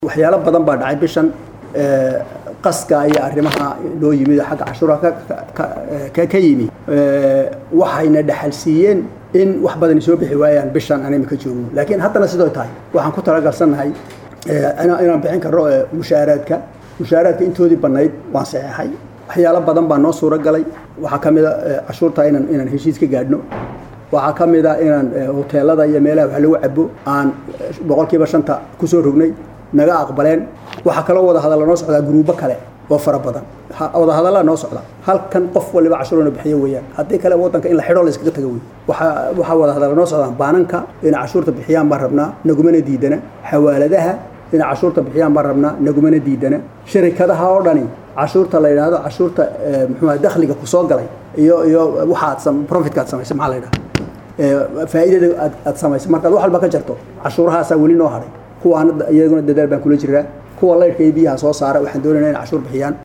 waxyaalo badan baa dhacay bishan qaska iyo arrimaha loo yimid oo xagga cashuuraha ka yimi waxayna dhaxalsiiyeen in wax badani soo bixi waayaan bishan aan imika joogno laakiin haddana sidoo tahay waxaan ku talagalsannahay inaan bixin karno mushaaraadka mushaaraadka intoodii bannayd waan saxeexay waxyaalo badan baa noo suuro galay waxaa ka mid a cashuurta inaan inaan heshiis ka gaadhno waxaa ka mid a inaan hoteelada iyo meelaha wax lagu cabo aan boqolkiiba shanta kusoo rognay naga aqbaleen waxaa kaloo wada hadalla noo socdaa guruubo kale oo fara badan wada hadallaa noo socda halkan qof waliba cashuurana bixiyo weeyaan haddii kale waddanka in la xidho la iskaga taga wey waxaa waxaa wada hadalla noo socdaan baananka inay cashuurta bixiyaan baan rabnaa nagumana diidana xawaaladaha inay cashuurta bixiyaan baan rabnaa nagumana diidana sharikadaha oo dhani cashuurta la yidhaahdo cashuurta muxuuha dakhliga kusoo galay iyo iyo waxaad profitka aad samaysay maxaa la yidhaha faa'iidada aad aad samaysay markaad wax walba ka jarto cashuurahaasaa weli noo hadhay kuwaana iyaguna dadaal baan kula jiraa kuwa laydhka iyo biyaha soo saara waxaan doonaynaa in cashuur bixiyaan